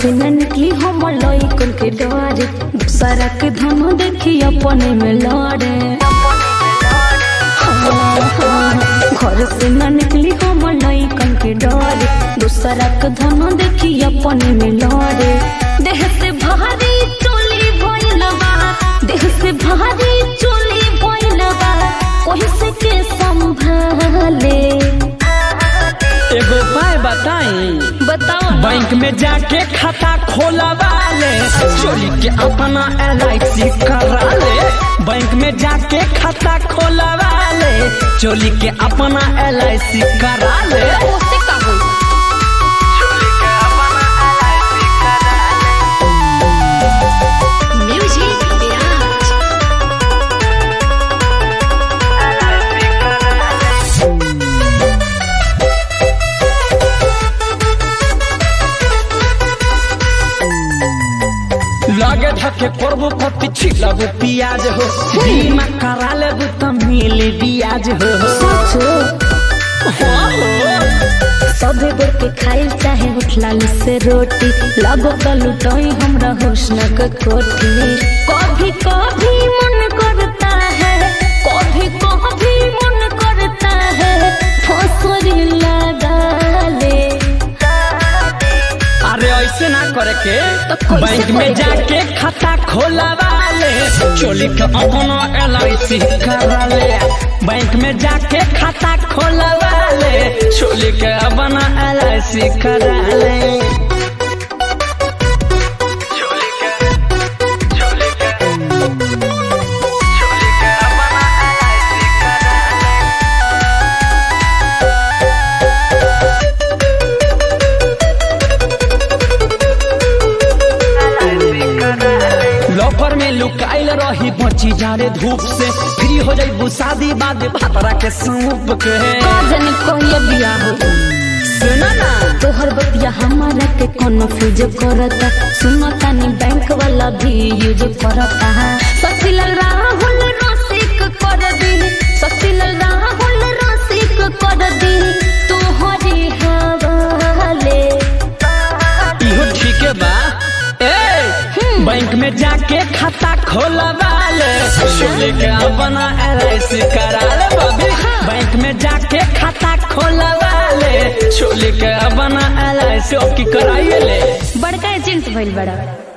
से न निकली हम लइकन के डरे दूसरा के धन देखी अपने में लड़े हाँ, हाँ, घर से न निकली हम लइकन के डरे दूसरा के धन देखी अपने में लड़े देह से भारी चोली भइल बा देह से भारी चोली भइल बा कोई से के संभाले एगो उपाय बताई बताओ ना बैंक में जाके खाता खोलवा ले चोरी के अपना एल आई सी करा ले बैंक में जाके खाता खोलवा ले चोरी के अपना एल आई सी करा ले उससे का होई म्यूजिक बिराज लगे धके करबो कति छिलबो पियाज हो बीमा करा लेबो त मिले बियाज हो सोचो हाँ हो सबे गोर के खाइल चाहे उठलाल से रोटी लगो का लुटोई हमरा हुस्न के कोठी कभी कभी मन करता है कभी कभी मन करता है फसरी लगा ले अरे ऐसे ना करे के तो कैसे बैंक में करे के? जाके खाता खोलवा ले चोली के अपना एल आई सी करा ले बैंक में जाके खाता खोलवा ले चोली के अपना एल आई सी करा ले लॉकर में लुकाइल रही बची जाड़े धूप से फ्री हो जाई शादी बाद भातरा के सूप के काजन कहिए बिया हो सुना ना तोहर बतिया हमारा के कोनो फ्यूज करता सुनो तानी बैंक वाला भी यूज करता ससीलाल राहुल रसिक कर दी ससीलाल राहुल रसिक कर दी तोहरी हवाले इहो ठीक है बा ए बैंक में जाके खाता खोलवा ले चोली के अपना एल आई सी करा ले बबी बैंक में जाके खाता खोलवा ले चोली के अपना एल आई सी की कराइए ले बड़का एजेंट भइल बड़ा